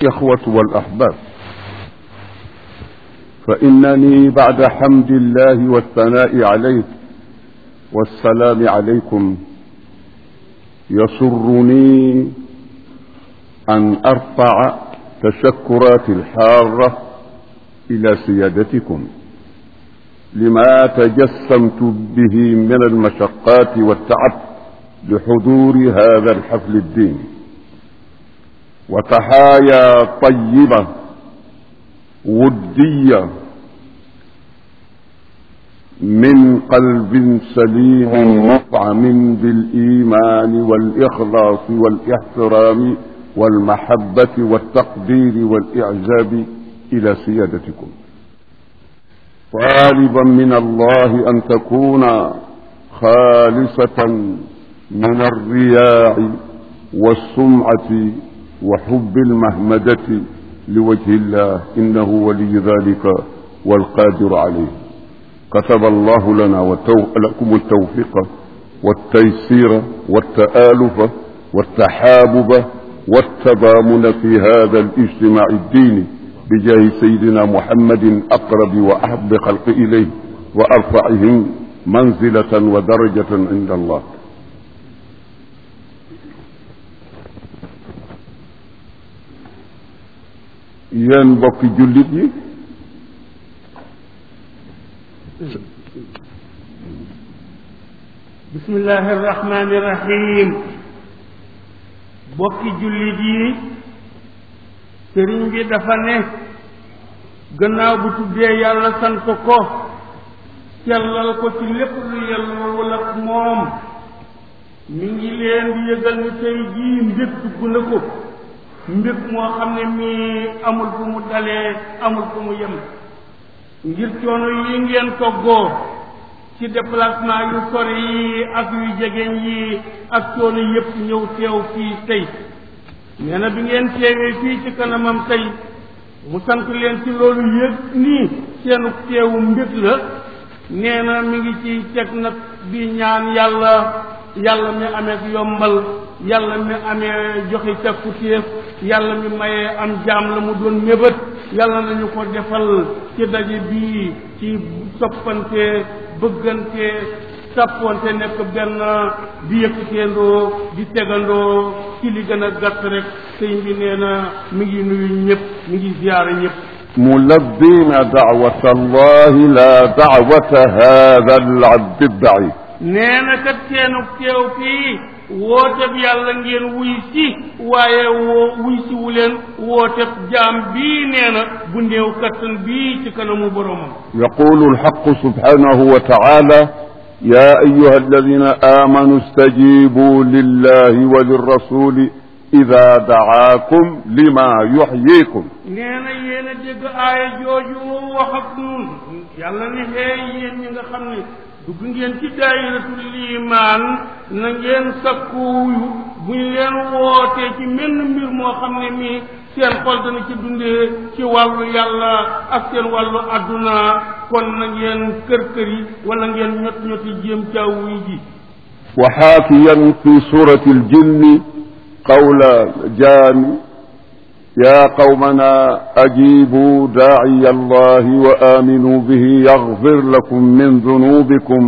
الإخوة والأحباب فإنني بعد حمد الله والثناء عليه والسلام عليكم يسرني أن أرفع تشكراتي الحارة إلى سيادتكم لما تجسمت به من المشقات والتعب لحضور هذا الحفل الديني وتحايا طيبة ودية من قلب سليم مطعم بالإيمان والإخلاص والاحترام والمحبة والتقدير والإعجاب إلى سيادتكم طالبا من الله أن تكون خالصة من الرياء والسمعة وحب المهمدة لوجه الله إنه ولي ذلك والقادر عليه كتب الله لنا لكم التوفيق والتيسير والتآلف والتحابب والتضامن في هذا الاجتماع الديني بجاه سيدنا محمد أقرب وأحب خلق إليه وأرفعهم منزلة ودرجة عند الله yéen mbokki jullit yi bismillahi irrahmani irrahim mbokki jullit yi sëriñ bi dafa ne gannaaw bu tuddee yàlla sant ko sellal ko ci lépp lu yelloowul ak moom mi ngi leen di yëgal ni tey jii mbir dugg na ko mbir moo xam ne mii amul fu mu dalee amul fu mu yem ngir coono yi ngeen toggoo ci déplacement yu sori yi ak yu jegeñ yi ak coono yépp ñëw teew fii tey nee na bi ngeen teewee fii ci kanamam tey mu sant leen ci loolu yëg nii seenu teewu mbir la nee na mi ngi ci teg nag di ñaan yàlla yàlla mi amee yombal yàlla mi amee joxe càkku téef yàlla mi mayee am jaam la mu doon mébét yàlla nañu ko defal ci daje bii ci soppante bëggante sàppoonte nekk benn di yëkkateendoo di tegandoo ci li gën a gàtt rek sëñ bi nee na mi ngi nuyu ñëpp mi ngi ziyaara ñëpp ملبين دعوة الله لا دعوة هذا العبد الضعيف nee na kat seenu teew fii wooteb yàlla ngeen wuy si waaye woo wuy si wu leen wooteb jaam bii nee na bu néew kattan bii ci kanamu boromam يقول الحق سبحانه وتعالى يا أيها الذين آمنوا استجيبوا لله وللرسول إذا دعاكم لما يحييكم nee na yéen a dégg aaya jooju wax ak nun yàlla ne xee yéen ñi nga xam ne dugg ngeen ci daayiratul liimaan na ngeen sakkuyu bu ñu leen wootee ci menn mbir moo xam ne mii seen xol dana ci dundee ci wàllu yàlla ak seen wàllu adduna kon na ngeen kër kër yi wala ngeen ñot ñoti jéem caawuy ji وحاكيا في سورة الجن قول جان يا قومنا أجيبوا داعي الله وآمنوا به يغفر لكم من ذنوبكم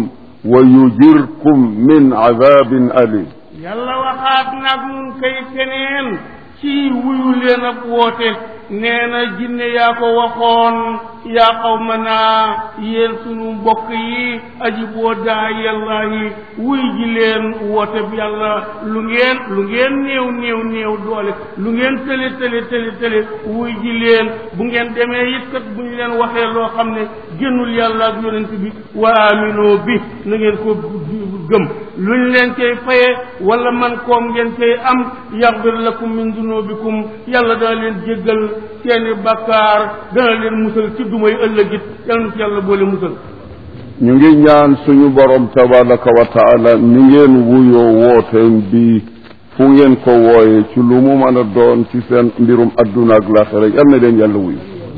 ويجركم من عذاب أليم yàlla waxaat nag nun kay keneen ci wuyu leen ak woote nee na jinne yaa ko waxoon yaa qawma naa yéen sunu mbokk yi aji boo daa yàlla yi wuy ji leen woote bi yàlla lu ngeen lu ngeen néew néew néew doole lu ngeen tële tële tële tële wuy ji leen bu ngeen demee it kat bu ñu leen waxee loo xam ne génnul yàlla ak yonent bi wa aminoo bi na ngeen ko gëm lu ñu leen cay faye wala man koom ngeen cay am yaxfir lakum min dunubikum yàlla dana leen jéggal seeni bakkaar dana leen musal ci dumay ëllëgit yàlla na ci yàlla boole musal ñu ngi ñaan suñu borom tabaraka wa taala ni ngeen wuyoo wooteen bi fu ngeen ko wooye ci lu mu mën a doon ci seen mbirum adduna ak laaxira yal na leen yàlla wuyu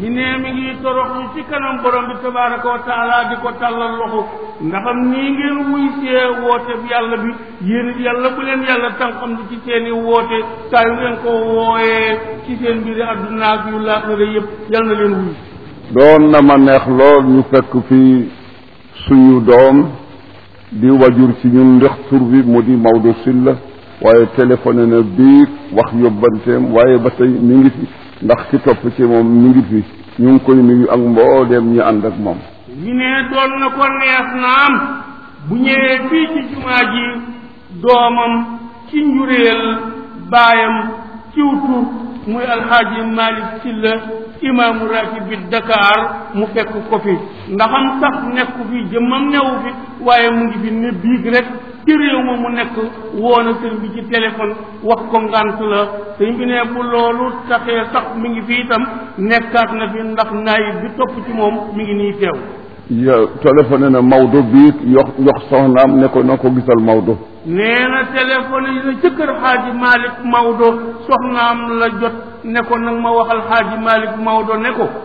mi ne mi ngi toroxlu ci kanam borom bi tabaraka wa taala di ko tàllal loxo ndaxam nii ngeen wuy see woote bi yàlla bi yéen it yàlla bu leen yàlla tànqam lu ci seeni woote saa yu ngeen ko wooyee ci seen mbiri àdduna ak yu laaxira yëpp yàlla na leen wuy doon na ma neex lool ñu fekk fii suñu doom di wajur ci ñun ndax tur bi mu di Maodo Sylla waaye téléphoné na bii wax yóbbanteem waaye ba tey mi ngi fi ndax ki topp ci moom mi ngi fi ñu ngi koy nuyu ak mbooleem ñi ànd ak moom mi ne doon na ko neex naam bu ñëwee fii ci jumaa ji doomam ci njuréel baayam ciw tur muy alxaaji Malick Sylla imaamu ratib bi Dakar mu fekk ko fi ndaxam sax nekku fi jëmmam newu fi waaye mu ngi fi ne biig rek ci réew ma mu nekk woona sëñ bi ci téléphone wax ko ngant la sëñ bi ne bu loolu taxee sax mi ngi fi itam nekkaat na fi ndax naayib bi topp ci moom mi ngi nii teew yo téléphoné na Maodo bii yox yox soxnaam ne ko na ko gisal Maodo nee na téléphone yi na ca kër xaaji Malick Maodo soxnaam la jot ne ko nag ma waxal xaaji Malick Maodo ne ko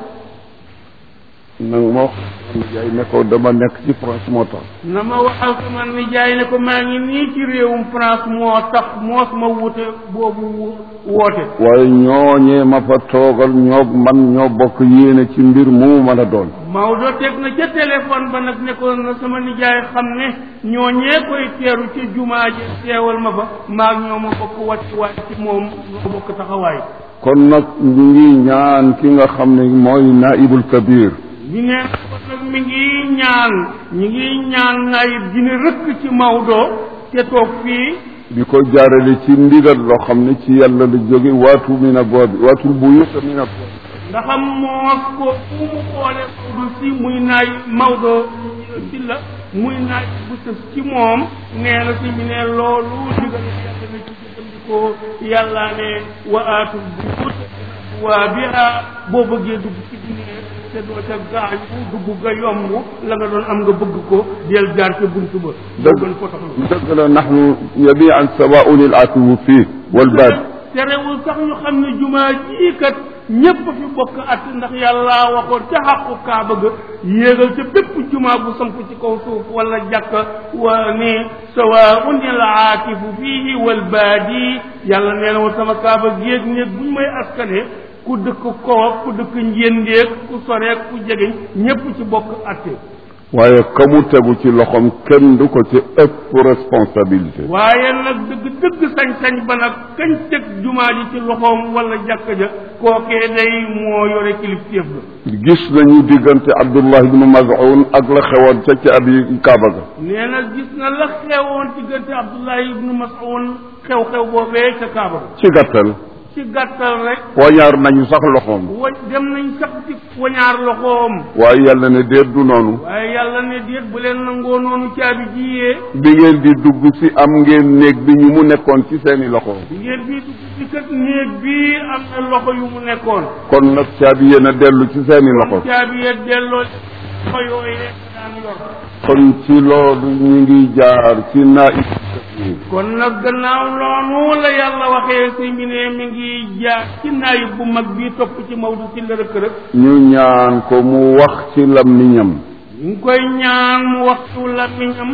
nag ma wax yaay ne ko dama nekk ci France moo tax na ma waxal sama nijaay ne ko maa ngi nii ci réewum France moo tax moos ma wute boobu woote waaye ñooñee ma fa toogal ñoo man ñoo bokk yéene ci mbir mu mën a doon Maodo teg na ca téléphone ba nag ne ko na sama nijaay xam ne ñooñee koy teeru ci jumaa ji teewal ma fa maag ñoo ma bokk wàcc waay ci moom ñoo bokk taxawaay kon nag ñu ngi ñaan ki nga xam ne mooy naibul kabir ñu ne kon nag mi ngi ñaan ñi ngi ñaan naayib ji ne rëkk ci Maodo te toog fii di ko jaarale ci ndigal loo xam ne ci yàlla la jóge waatu mi na boobi waatul buyuta mi na boobi ndaxam moos ko fu mu xoole Maodo si muy naay Maodo si la muy naay bu sës ci moom nee na si mi ne loolu digal yàlla na ci jëfandikoo yàlla ne wa aatu buyut waa biha boo bëggee dugg ci diine te doo ca gaañu dugg ga yomb la nga doon am nga bëgg ko del jaar ca buntu ba doo gën ko taxaw dëgg la nahnu jamian sawaun il atiwu fii wal baad terewul sax ñu xam ne jumaa jii kat ñépp fi bokk at ndax yàlla waxoon ca xàqu kaaba ga yéegal ca bépp jumaa bu samp ci kaw suuf wala jàkka wa ni sawaun il aatifu fiihi wal baadi yàlla nee na woon sama kaaba géeg néeg buñ may askane ku dëkk koof ku dëkk njéendéeg ku soreeg ku jegeñ ñépp ci bokk atte waaye ka mu tegu ci loxoom kenn du ko ci ëpp responsabilité waaye nag dëgg dëgg sañ-sañ ba nag kañ teg jumaa ji ci loxoom wala jàkka ja kookee day moo yore kilifteef ga gis nañu diggante Abdullah ibnu Maz'un ak la xewoon ca ca abi Kaaba ga nee na gis na la xewoon diggante Abdullahi ibnu Mas'ud xew-xew boobee ca Kaaba ga ci gàttal ci gàttal rek wañaar nañu sax loxoom wa dem nañ sax ci wañaar loxoom waaye yàlla ne déet du noonu waaye yàlla ne déet bu leen nangoo noonu caabi jiyee bi ngeen di dugg si am ngeen néeg bi ñu mu nekkoon ci seeni loxo bi ngeen bii dugg ci kat néeg bii am na loxo yu mu nekkoon kon nag caabi yéen a dellu ci seeni loxo caabi ya delloo loxo yooyee daan yor kon ci loolu ñu ngi jaar ci naib kon nag gannaaw loolu la yàlla waxee si mi ne mi ngi jaar ci naayib bu mag bii topp ci Maodo si la rëkk rek ñu ñaan ko mu wax ci làmmiñam ñu ngi koy ñaan mu waxtu làmmiñam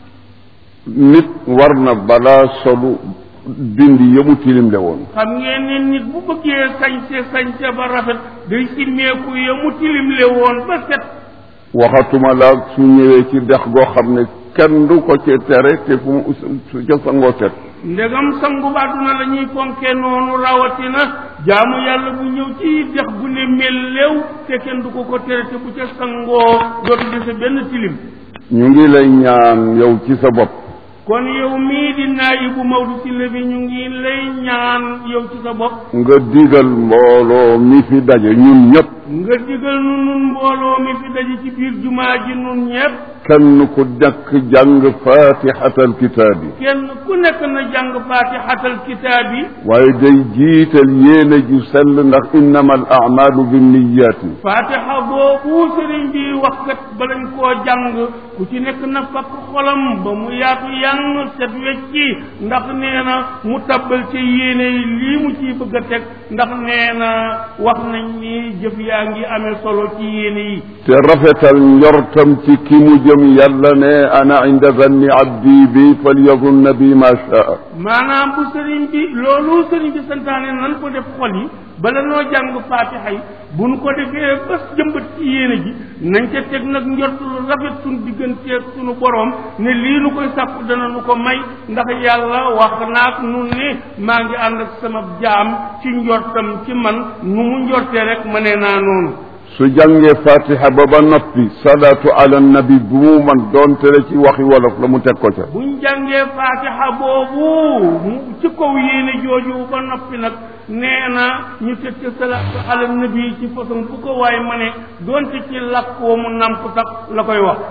nit war na balaa solu dindi yëmu tilimle woon xam ngeen ne nit bu bëggee sañse sañse ba rafet day simmeeku ya mu tilimle woon ba set waxatuma la su ñëwee ci dex goo xam ne kenn du ko ci tere te fu mu su ca sangoo set ndegam sangu ba àdduna la ñuy fonkee noonu rawatina jaamu yàlla bu ñëw ci dex bu ne mellew te kenn du ko ko tere te bu ca sangoo dootu dese benn tilim ñu ngi lay ñaan yow ci sa bopp kon yow mii di naayibu Maodo Sylla bi ñu ngi lay ñaan yow ci sa bopp nga digal mbooloo mi fi daje ñun ñëpp nga digal nu nun mbooloo mi fi daje ci biir jumaa ji nun ñépp kenn ku nekk jàng fatihatal kitaabi kenn ku nekk na jàng fatihatal kitaab yi waaye day jiital yéene ju sell ndax innama al amalu binniyaati fatiha boobu sëriñ bi wax kat balañ koo jàng ku ci nekk na fakk xolam ba mu yaatu yang set wecci ndax nee na mu tabbal ci yéene yi lii mu ciy bëgg a teg ndax nee na wax nañ ni jëf yaa ngi amee solo ci yéene yi te rafetal njortam ci ki mu jëm yàlla ne ana inda zanni abdi bi falyazunna bi ma shaa maanaam bu sëriñ bi loolu sëriñ bi santaane nan ko def xol yi bala noo jàng faatiha yi bu nu ko defee ba jëmbat ci yéene ji nañ ca teg nag njort lu rafet suñu digganteeg suñu boroom ne lii nu koy sàkku dana nu ko may ndax yàlla wax naak nun ne maa ngi ànd ak sama jaam ci njortam ci man nu mu njortee rek ma ne naa noonu su jàngee fatiha ba ba noppi salaatu ala nabi bu mu man doonte la ci waxi wolof la mu teg ko ca buñ jàngee faatiha boobu mu ci kaw yéene jooju ba noppi nag nee na ñu teg ci salaatu ala nabi ci façon bu ko waaye ma ne doonte ci làkk woo mu namp sax la koy wax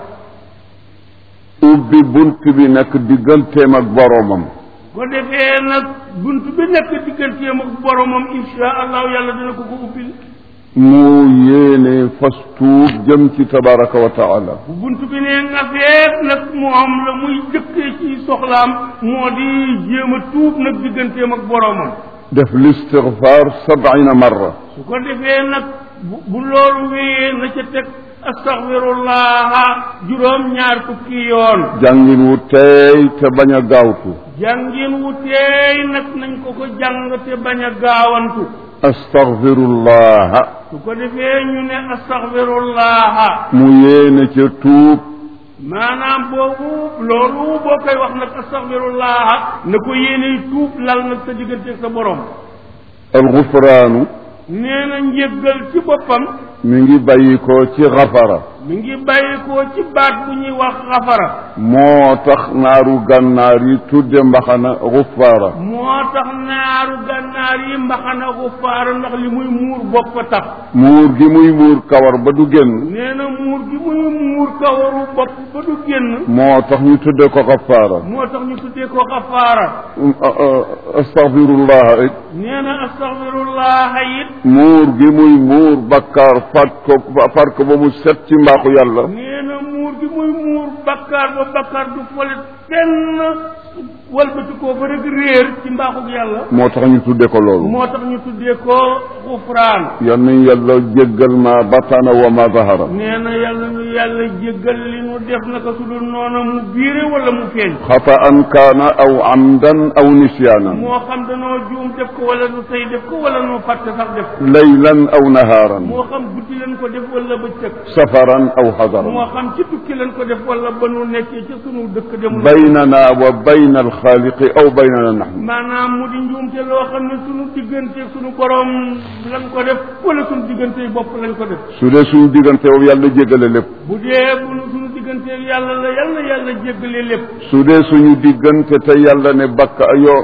ubbi bunt bi nekk digganteem ak boroomam ko defee nag bunt bi nekk digganteem ak boromam insha allahu yàlla dina ko ko ubbil mu yéene fas tuub jëm ci tabaraka wa taala bu bunt bi ne nga feet nag moom la muy jëkkee ci soxlaam moo di jéem a tuub nag digganteem ak boromam def listigfaar sabina marra su ko defee nag bu bu loolu wéyee na ca teg astaghfirullah juróom ñaar fukki yoon jàngin wu teey te bañ a gaawtu jàngin wu teey nag nañ ko ko jàng te bañ a gaawantu astagfirullaha su ko defee ñu ne astaghfirullah mu yéene ca tuub maanaam boobu loolu boo koy wax nag astaghfirullah na ko yéene tuub lal nag sa digganteeg sa borom alxufraanu nee na njéggal ci boppam mi ngi bàyyi ko ci xafara mi ngi bàyyi ko ci baat bu ñuy wax xafara moo tax naaru gànnaar yi tudde mbaxana xufaara moo tax naaru gànnaar yi mbaxana xufaara ndax li muy muur bopp tax muur gi muy muur kawar ba du génn nee na muur gi muy muur kawaru bopp ba du génn moo tax ñu tudde ko xafaara moo tax ñu tuddee ko xafaara astagfirullah it nee na astaghfirullah it muur gi muy muur bakkaar fat ko far ko ba mu set ci mbaaxu yàlla nee na muur gi muy muur bakkaar ba bakkaar du fole kenn walbati koo ba rek réer ci mbaaxug yàlla moo tax ñu tudde ko loolu moo tax ñu tuddee ko xufraan yal nañ yàlla jéggal ma batana wa ma zahara nee na yàlla nu yàlla jéggal li nu def naka su dul noona mu biire wala mu feeñ xata an kaana aw amdan aw nisyaanan moo xam danoo juum def ko wala nu tey def ko wala nu fàtte sax def ko laylan aw nahaaran moo xam guddi leen ko def wala bëccëg safaran aw xadaran moo xam ci tukki leen ko def wala ba nu nekkee ca sunu dëkk dem baynana wa bayna alxaaliqi aw baynana naxnu maanaam mu di njuumte loo xam ne sunu diggante sunu borom lañ ko def wala sunu diggante bopp lañ ko def su dee suñu diggante boobu yàlla jéggale lépp bu dee bu nu sunu diggante yàlla la yàlla yàlla jéggale lépp su dee suñu diggante te yàlla ne bakka yoo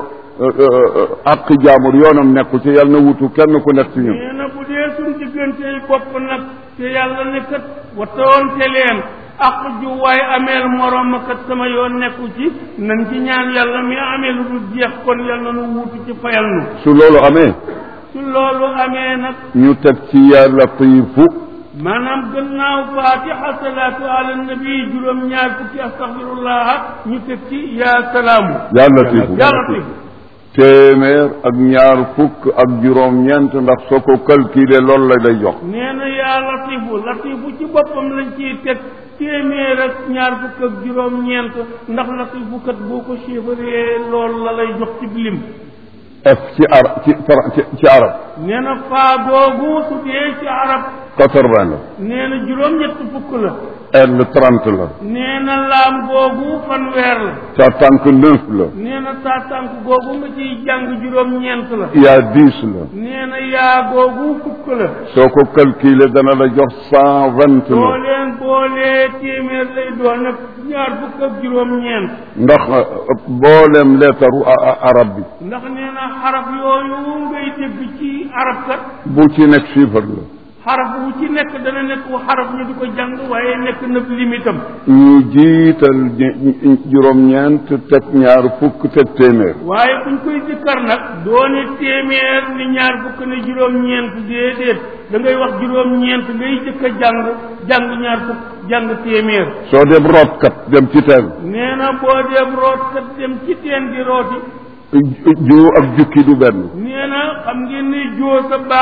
àq jaamur yoonam nekku ci yàlla na wutu kenn ku nekk ci ñun nee na bu dee sunu diggante bopp nag te yàlla ne kat wattoonte leen ak ju waay ameel moroom kat sama yoon nekku ci nañ ci ñaan yàlla mi amee lu dul jeex kon yàlla nu wuutu ci fayal nu su loolu amee su loolu amee nag ñu teg ci ya latifu maanaam gannaaw fatiha salaatu ala nabi juróom ñaar fukki astaghfirullah ñu teg ci yaa salaamu ya latifu yaa latif téeméer ak ñaar fukk ak juróom ñeent ndax soo ko calculé loolu la lay jox nee na yaa latifu latifu ci boppam lañ ciy teg téeméer ak ñaar fukk ak juróom ñeent ndax latifu kat boo ko chiffré loolu la lay jox ci lim f ci arab ci ci ci arab nee na faa googu su dee ci arab quatre-vingt la nee na juróom ñett fukk la L trente la nee na laam googu fanweer la sa tànk neuf la nee na saa tànk googu nga ciy jàng juróom ñeent la yaa dix la nee na yaa googu fukk la soo ko calculé dana la jox cent vingt soo la leen boolee téeméer lay doon nag ñaar fukk ak juróom ñeent ndax mboolem leetaru a- a- arab bi ndax nee na xaraf yooyu ngay dégg ci arab kat bu ci nekk chiffre la xaraf wu ci nekk dana nekk wu xaraf ñu di ko jàng waaye nekk na limitam ñu jiital ñe- juróom-ñeent teg ñaar fukk teg téeméer waaye buñ koy dikkar nag doone téeméer ni ñaar fukk ne juróom-ñeent déedéet da ngay wax juróom-ñeent ngay jëkk a jàng jàng ñaar fukk jàng téeméer soo dem rootkat dem ci teen nee na boo dem root kat dem ci teen di rooti ju ak jukki du benn nee na xam ngeen ni joo sa baag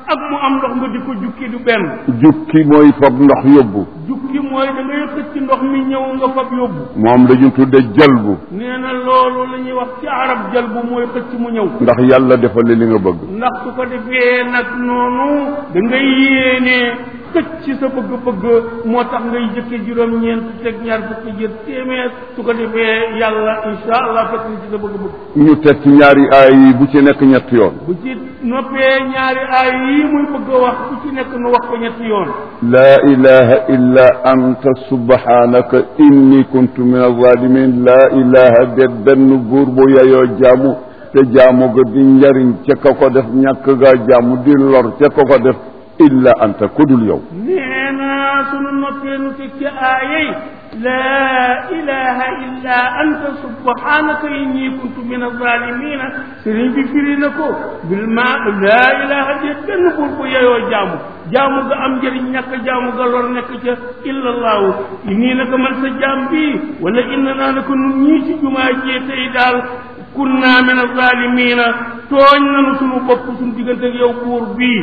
ak mu am ndox nga di ko jukki du benn jukki mooy fab ndox yóbbu jukki mooy da ngay xëcc ndox mi ñëw nga fab yóbbu moom lañu tudde jalbu nee na loolu la ñuy wax ci arab jal bu mooy xëcc mu ñëw ndax yàlla defal li nga bëgg ndax su ko defee nag noonu da ngay yéene xëcc sa bëgg-bëgg moo tax ngay jëkke juróom-ñeent teg ñaar fukki jër téeméer su ko defee yàlla insha allah fekk na ci sa bëgg-bëgg ñu teg ci ñaari aay yi bu ci nekk ñetti yoon bu ci noppee ñaari aay yi muy bëgg a wax bu ci nekk nu wax ko ñetti yoon laa ilaha illa anta subhanaka inni kuntu min alzalimin laa ilaha de benn buur bu yayoo jaamu te jaamu ga di njariñ ca ka ko def ñàkk gaa jaamu di lor ca ka ko def illa anta kudul yow nee na sunu noppee nu teg ci aayey laa ilaha illa anta subhanaka inni kuntu min alzalimina sëriñ bi firi na ko bil ma laa ilaha de benn buur bu yeyoo jaamu jaamu ga am njëriñ ñàkk jaamu ga lor nekk ca illa allahu nii naka man sa jaam bi wala inna naa naka nun ñii ci jumaa jee tey daal kunna min alzalimina tooñ nanu sunu bopp sunu diggante ak yow buur bii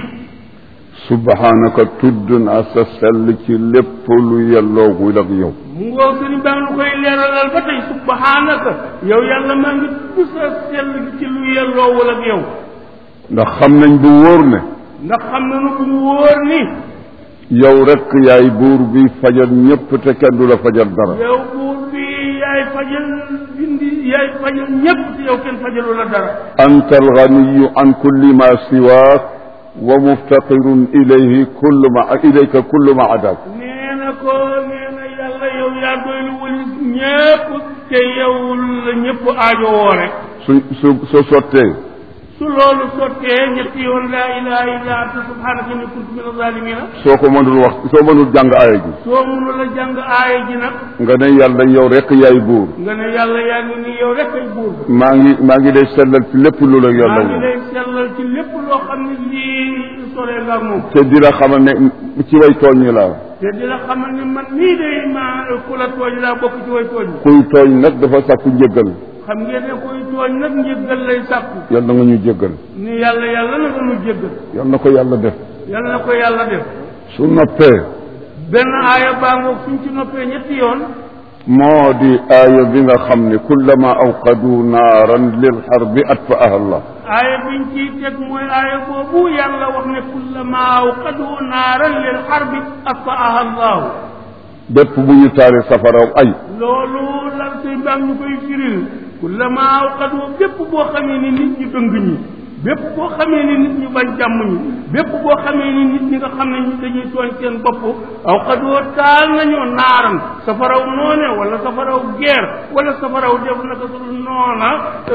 subhanaka tudd naa sa sell ci lépp lu yelloogul ak yow mu ngoo sëriñ baa ngi koy leeralal ba tey subhanaka yow yàlla maa ngi tudd sa sell ci lu yelloowul ak yow ndax xam nañ bu wóor ne ndax xam nañu bu mu wóor ni yow rek yaay buur bi fajal ñépp te kenn du la fajal dara yow buur bi yaay fajal bindi yaay fajal ñépp te yow kenn fajalu la dara anta alganiyu an kulli ma siwaak wa muftaqirun ilayhi kullu ma ilayka kullu ma adaak nee na ko nee na yàlla yow yaa doy lu walis ñépp te yow la ñépp aajo woo rek su su soo sottee su loolu sottee ñetti yoon laa ilaha illa anta subhanaka inni kuntu min azalimina soo ko mënul wax soo mënul jàng aaya ji soo mënul a jàng aaya ji nag nga ne yàlla yow rek yaay buur nga ne yàlla yaa ngi nii yow rek ay buur maa ngi maa ngi lay sellal ci lépp lu la yàlla maa ngi woon lay sellal ci lépp loo xam ne lii soree nga ak moom te di la xamal ne ci way tooñ ñi laa te di la xamal ne man nii day ma ku la tooñ laa bokk ci way tooñ kuy tooñ nag dafa sàkku njëggal xam ngeen ne kuy tooñ nag njëggal lay sàkku yal na nga ñu jéggal ni yàlla yàlla na nga nu jéggal yal na ko yàlla def yàlla na ko yàlla def su noppee benn aaya baa ngoog suñ ci noppee ñetti yoon moo di aaya bi nga xam ne kullama awqadu naaran lil xarbi atfaaha allah aaya biñ ciy teg mooy aaya boobu yàlla wax ne kullama awqadu naaran lil xarbi atfaaha allahu bépp bu ñu taale safaraw ay loolu lan sëy baa ñu koy firil kullama awqadu bépp boo xamee ni nit ñi dëng ñi bépp boo xamee ni nit ñi bañ jàmm ñi bépp boo xamee ni nit ñi nga xam ne ñi dañuy tooñ seen bopp awqadu taal nañoo naaram safaraw noone wala safaraw geer wala safaraw def naka su dul noona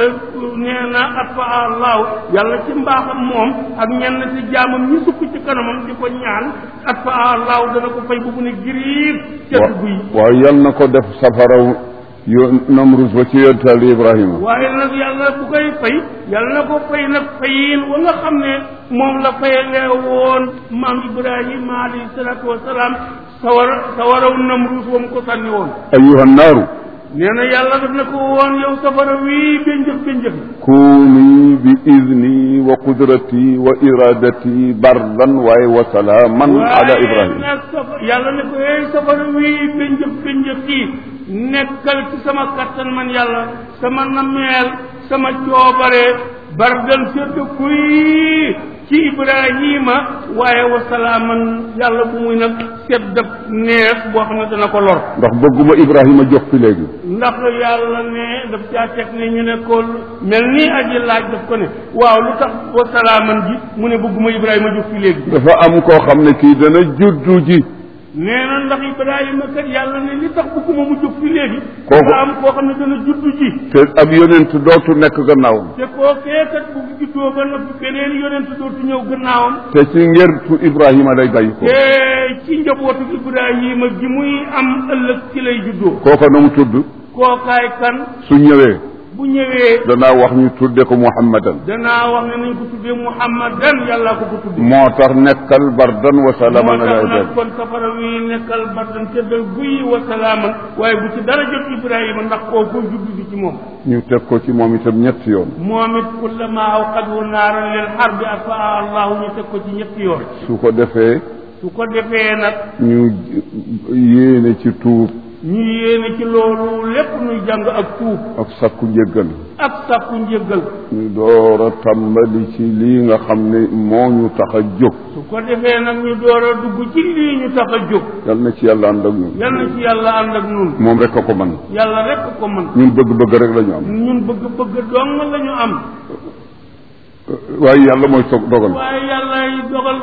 nee na at fa allahu yàlla ci mbaaxam moom ak ñenn ci jaamam ñi sukk ci kanamam di ko ñaan at fa allahu dana ko fay bu mu ne giriir cet guy waaw yal na ko def safaraw yo namrus ba ci yontal ibrahima waaye nag yàlla bu koy fay yàlla na ko fay nag fayin wa nga xam ne moom la fayalee woon maam ibrahima alayhi salatu wasalaam sawar sawaraw namrus wa mu ko sànni woon ayuha naaru nee na yàlla daf ne ko woon yow safara wii bénjëf bénjëf kuuni bi idni wa qudrati wa iradati bardan waaye wa salaaman ala ibrahima nag safa yàlla ne ko hey safara wii bénjëf bénjëf kii nekkal ci sama kattan man yàlla sama nameel sama coobare bardan sedd kuy ci ibrahima waaye wa salaaman yàlla bu muy nag sedd neex boo xam ne dana ko lor ndax bëgguma ibrahima jox fi léegi ndax yàlla ne daf caa teg ne ñu ne ko mel ni aji laaj daf ko ne waaw lu tax wa salaaman ji mu ne bëgguma ibrahima jóg fi léegi dafa am koo xam ne kii dana juddu ji nee na ndax ibrahima kat yàlla ne li tax bëgguma mu jóg fi léegi Kooku- dafa am koo xam ne dana juddu ji te ab yonent dootu nekk gannaawam te kookee kat bu juddoo ba noppi beneen yonent dootu ñëw gannaawam te ci ngertu ibrahima lay bàyyi ko te ci njabootu ibrahima gi muy am ëllëg ci lay juddoo kooka na mu tudd kookaay kan su ñëwee bu ñëwee danaa wax ñu tudde ko muhammadan danaa wax ne nañ ko tuddee muhammadan yàllaa ko ko tuddee moo tax nekkal bardan wa salaaman moo ala tax nag ibrahim kon safara wi nekkal bardan seddal guyi wa salaaman waaye bu ci dara jot ibrahima ndax kooku juddu bi ci moom ñu teg ko ci moom itam ñetti yoon moom it kullama awqadu naaran lil harbi afaa allahu ñu teg ko ci ñetti yoon su ko defee su ko defee nag ñu yéene ci tuub ñu yéene ci loolu lépp nuy jàng ak tuub ak sakku njëggal ak sàkku njëggal ñu door a tàmbali ci lii nga xam ne moo ñu tax a jóg su ko defee nag ñu door a dugg ci lii ñu tax a jóg yal na ci yàlla ànd ak ñun yal na ci yàlla ànd ak nun moom rek a ko man yàlla rek ko mën ñun bëgg-bëgg rek la ñu am ñun bëgg-bëgg dong la ñu am waaye yàlla mooy soog dogal waaye yàlla yi dogal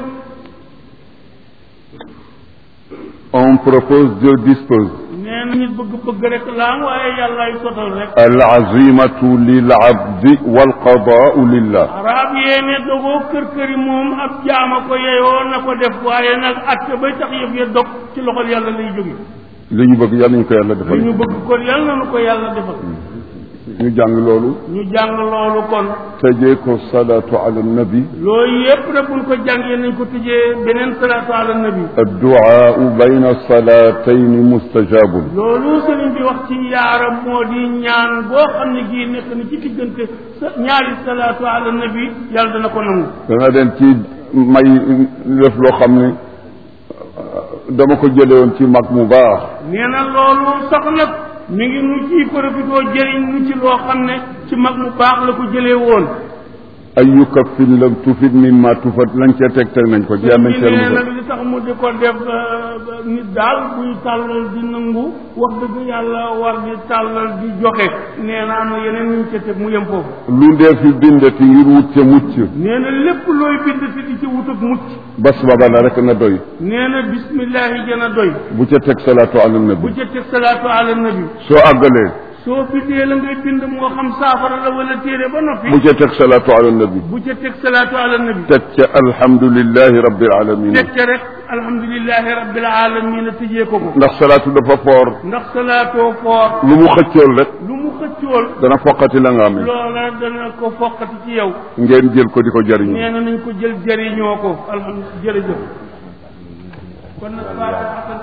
on propose Dieu dispose nee na nit bëgg-bëgg rek la am waaye yàlla yi sotal rek al azimatu lil abdi wal qadaau lillah arab yee ne dogoo kër këri moom ab jaama ko yeyoo na ko def waaye nag atte bay tax yëf ya dog ci loxol yàlla lay jóge li ñu bëgg yàlla ñu ko yàlla li defal ñu bëgg kon yàlla na nu ko yàlla defal ñu jàng loolu ñu jàng loolu kon tëjee ko salaatu ala nabi loolu yépp rek buñ ko jàngee nañ ko tëjee beneen salaatu ala nabi adduaau bayna salatayni mustajabun loolu sëriñ bi wax ci yaaram moo di ñaan boo xam ne gii nekk na ci diggante sa ñaari salaatu ala nabi yàlla dana ko nangu dana leen ci may def loo xam ne dama ko jële woon ci mag mu baax nee na loolu sax nag mi ngi nu ciy profitoo jëriñ nu ci loo xam ne ci mag mu baax la ko jëlee woon ayu kaffin lam tufit mimma tufat lañ cee teg teg nañ ko jeex nañ mi seen nee mu nag li tax mu di ko def euh, nit daal buy tàllal di nangu wax dëgg yàlla war di tàllal di joxe nee na am na yeneen ñu ca teg mu yem foofu lu dee fi bindati ngir wut ca mucc nee na lépp looy bind te di ci wut ak mucc bas baba la rek na doy nee na bismillahi gën a doy bu ca teg salaatu ala bu nabi ca teg salaatu ala nabi soo àggalee soo bindee la ngay bind moo xam saafara la wala téere ba noppi bu ca teg salaatu ala nabi bu ca teg salaatu ala nabi teg ca alhamdulillahi rabbil alamin teg ca rek alhamdulilahi rabbil alamin tëjee ko ko ndax salaatu dafa foor ndax salaatoo foor lu mu xëccool rek lu mu xëccool dana foqati la nga amee loola dana ko foqati ci yow ngeen jël ko di ko jariñoo nee na nañ ko jël jëriñoo ko alhamdulilah jërëjëf kon nag faatixatan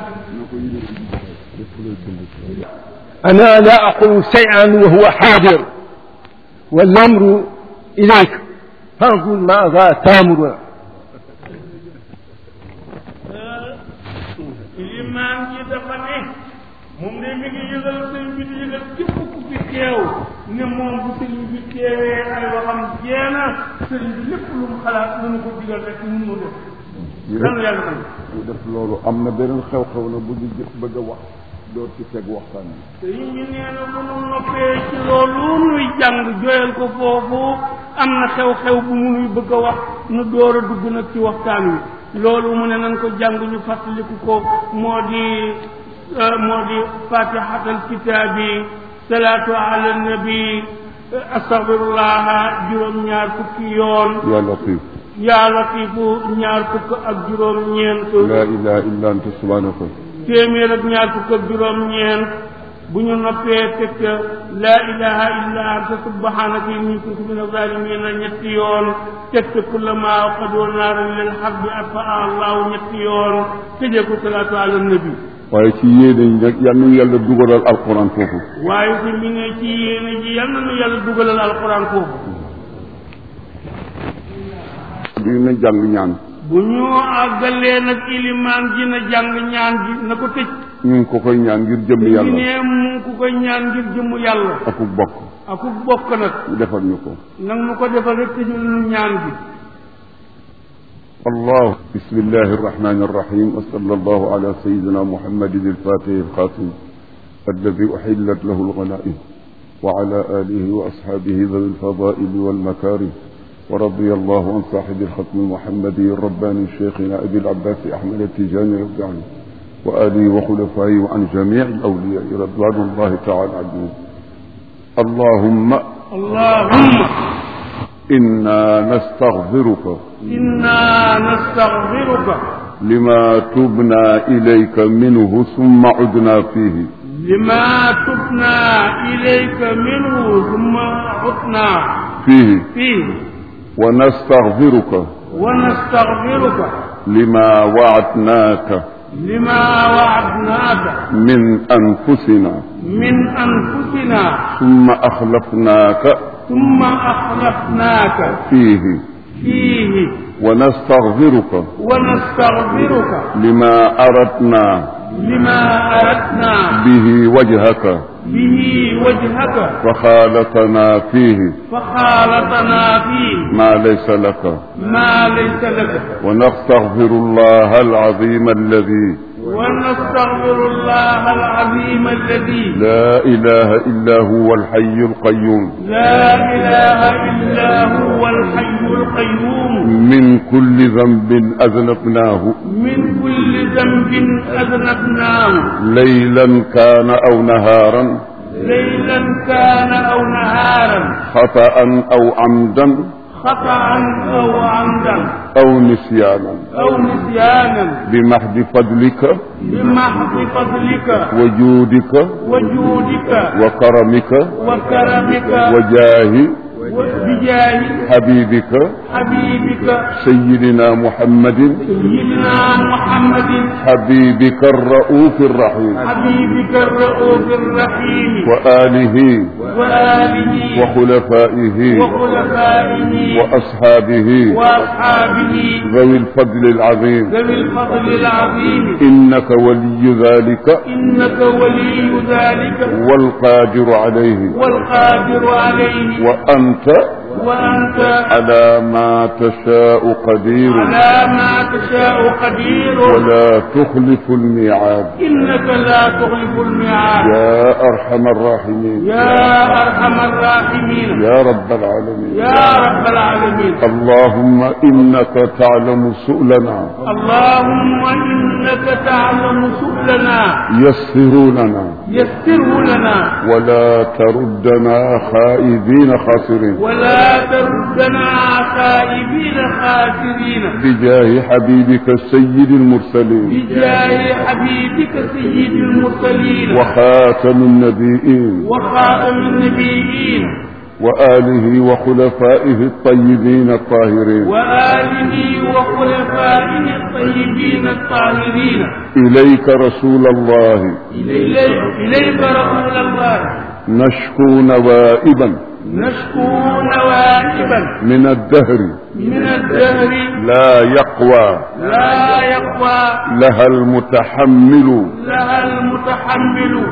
أنا لا أقول شيئا وهو حاضر والأمر إليك فانظر ماذا تأمر limaan ji dafa ne moom de mi ngi yëgal sëñ bi di yëgal képp ku fi teew ne moom bu sëñ bi teewee ay waxam jeena sëñ bi lépp lu mu xalaat lu mu ko digal rek mun mu def yàlla yàlla man ñu def loolu am na beneen xew-xew na bu ñu jë- bëgg a wax door ci teg waxtaan bi sëñ bi nee na bu nu noppee ci loolu nuy jàng joyal ko foofu am na xew-xew bu mu nuy bëgg a wax nu door a dugg nag ci waxtaan wi loolu mu ne nan ko jàng ñu fàttaliku ko moo di moo di fatihatal kitaabi salaatu ala nabi astaghfirullah juróom-ñaar fukki yoon yaa latif yaa latifu ñaar fukk ak juróom-ñeent laa ilaha illa anta subhanaka téeméer ak ñaar fukk ak juróom-ñeent bu ñu noppee teg ca laa ilaha illa anta subhanaka inni kuntu min azalimin ñetti yoon teg ca kullama qadoo naaran lil harbi atfaa allahu ñetti yoon tëjee ko salaatu ala nabi waaye ci yéene yi nag yal nañu yàlla dugalal alquran foofu waaye fi mu ne ci yéene ji yal na nu yàlla dugalal alquran foofu di na jàng ñaan bu ñu àggalee nag ilimaan ji na jàng ñaan ji na ko tëj ñu ngi ko koy ñaan ngir jëmm ñu yàlla ne mu ngi ko koy ñaan ngir jëmu yàlla akuk bokk aku bokk nag ñu defal ñu ko nag nu ko defal rek tëjul nu ñaan gi الله بسم الله الرحمن الرحيم وصلى الله على سيدنا محمد الفاتح الخاتم الذي أحلت له الغنائم وعلى آله وأصحابه ذوي الفضائل والمكارم ورضي الله عن صاحب الختم المحمدي الرباني شيخنا أبي العباس أحمد التجاني رضي عنه وآله وخلفائه وعن جميع الأولياء رضوان الله تعالى عنهم اللهم اللهم إنا نستغفرك إنا نستغفرك لما تبنا إليك منه ثم عدنا فيه لما تبنا إليك منه ثم عدنا فيه فيه ونستغفرك ونستغفرك لما وعدناك لما وعدناك من أنفسنا من أنفسنا ثم أخلفناك ثم أخلفناك فيه فيه ونستغفرك ونستغفرك لما أردنا لما أردنا به وجهك به وجهك فخالطنا فيه فخالطنا فيه ما ليس لك ما ليس لك ونستغفر الله العظيم الذي ونستغفر الله العظيم الذي لا إله إلا هو الحي القيوم لا إله إلا هو الحي القيوم من كل ذنب أذنبناه من كل ذنب أذنبناه ليلا كان أو نهارا ليلا كان أو نهارا خطأ أو عمدا خطأ أو عمدا أو نسيانا أو نسيانا بمحض فضلك بمحض فضلك وجودك وجودك وكرمك وكرمك وجاه وبجاه حبيبك حبيبك سيدنا محمد سيدنا محمد حبيبك الرؤوف الرحيم حبيبك الرؤوف الرحيم وآله وآله وخلفائه وخلفائه وأصحابه وأصحابه ذوي الفضل العظيم ذوي الفضل العظيم إنك ولي ذلك إنك ولي ذلك والقادر عليه والقادر عليه وأنت وأنت على ما تشاء قدير على ما تشاء قدير ولا تخلف الميعاد إنك لا تخلف الميعاد يا أرحم الراحمين يا أرحم الراحمين يا رب العالمين يا رب العالمين اللهم إنك تعلم سؤلنا اللهم إنك تعلم سؤلنا يسر لنا يسره لنا ولا تردنا خائبين خاسرين ولا تردنا خائبين خاسرين بجاه حبيبك سيد المرسلين بجاه حبيبك سيد المرسلين وخاتم النبيين وخاتم النبيين وآله وخلفائه الطيبين الطاهرين وآله وخلفائه الطيبين الطاهرين إليك رسول الله إليك, إليك رسول الله نشكو نوائبا نشكو نوائبا من الدهر من الدهر لا يقوى لا يقوى لها المتحمل لها المتحمل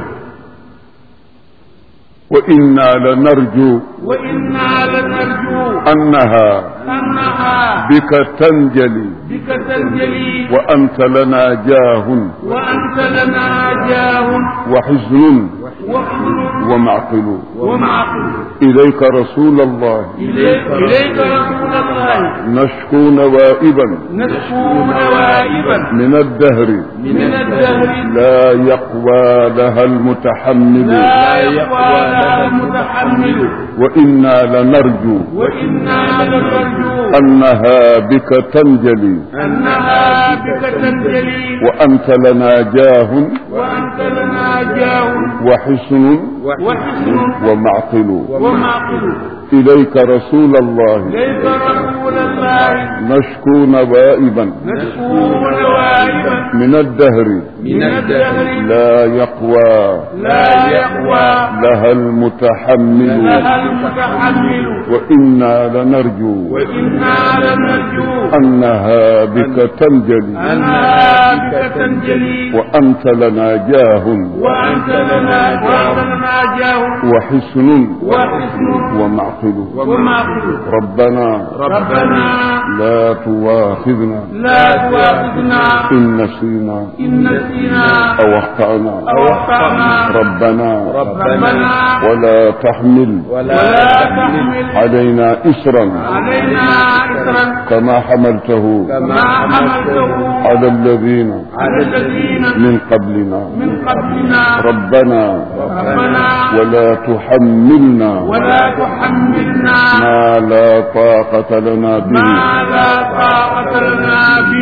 وإنا لنرجو وإنا لنرجو أنها أنها بك تنجلي بك تنجلي وأنت لنا جاه وأنت لنا جاه وحزن وحزن ومعقل ومعقل إليك رسول الله إليك, إليك رسول الله نشكو نوائبا نشكو نوائبا من الدهر من الدهر لا يقوى لها المتحمل لا يقوى لها المتحمل وإنا لنرجو وإنا لنرجو أنها بك تنجلي أنها بك تنجلي وأنت لنا جاه وأنت لنا جاه وحسن وحسن ومعقل ومعقل إليك رسول الله ليس رسول الله نشكو نوائبا نشكو نوائبا من الدهر من الدهر لا يقوى لا يقوى لها المتحمل لها المتحمل وإنا لنرجو وإنا لنرجو أنها بك تنجلي أنها بك تنجلي وأنت لنا جاه وأنت لنا وأنت لنا جاه وحسن وحسن ومعقل ومعقل ربنا ربنا لا تواخذنا لا تؤاخذنا إن نسينا إن نسينا أو أخطأنا أو أخطأنا ربنا ربنا ولا تحمل ولا تحمل علينا إسرا علينا إثرا كما حملته ما حملته على الذين على الذين من قبلنا من قبلنا ربنا ربنا ولا تحملنا ولا تحملنا ما لا طاقة لنا به ما لا طاقة لنا به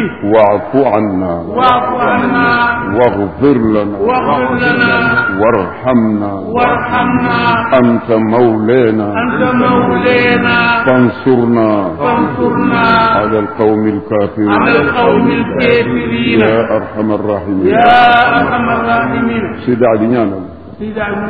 واعف عنا واعف عنا واغفر لنا واغفر لنا وارحمنا وارحمنا أنت مولانا أنت مولانا فانصرنا فانصرنا على القوم الكافرين على القوم الكافرين يا أرحم الراحمين يا أرحم الراحمين سيدي علي ñaanal سيدي عبد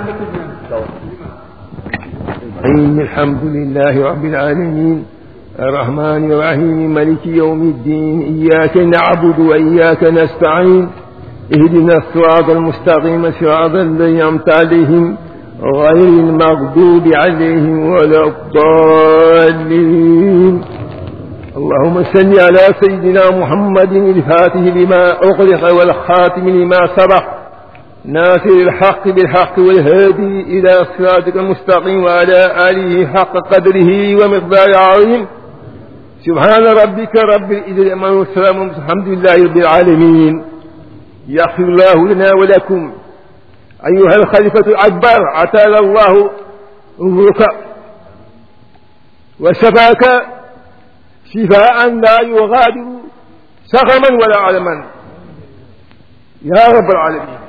الرحيم الحمد لله رب العالمين الرحمن الرحيم ملك يوم الدين إياك نعبد وإياك نستعين اهدنا الصراط المستقيم صراط الذين أنعمت عليهم غير المغضوب عليهم ولا الضالين اللهم صل على سيدنا محمد الفاتح لما أغلق والخاتم لما سبق ناصر الحق بالحق والهادي إلى صراطك المستقيم وعلى آله حق قدره ومقدار عظيم سبحان ربك رب العزة عما والسلام الحمد لله رب العالمين يغفر الله لنا ولكم أيها الخليفة الأكبر عتال الله عمرك وشفاك شفاء لا يغادر سقما ولا علما يا رب العالمين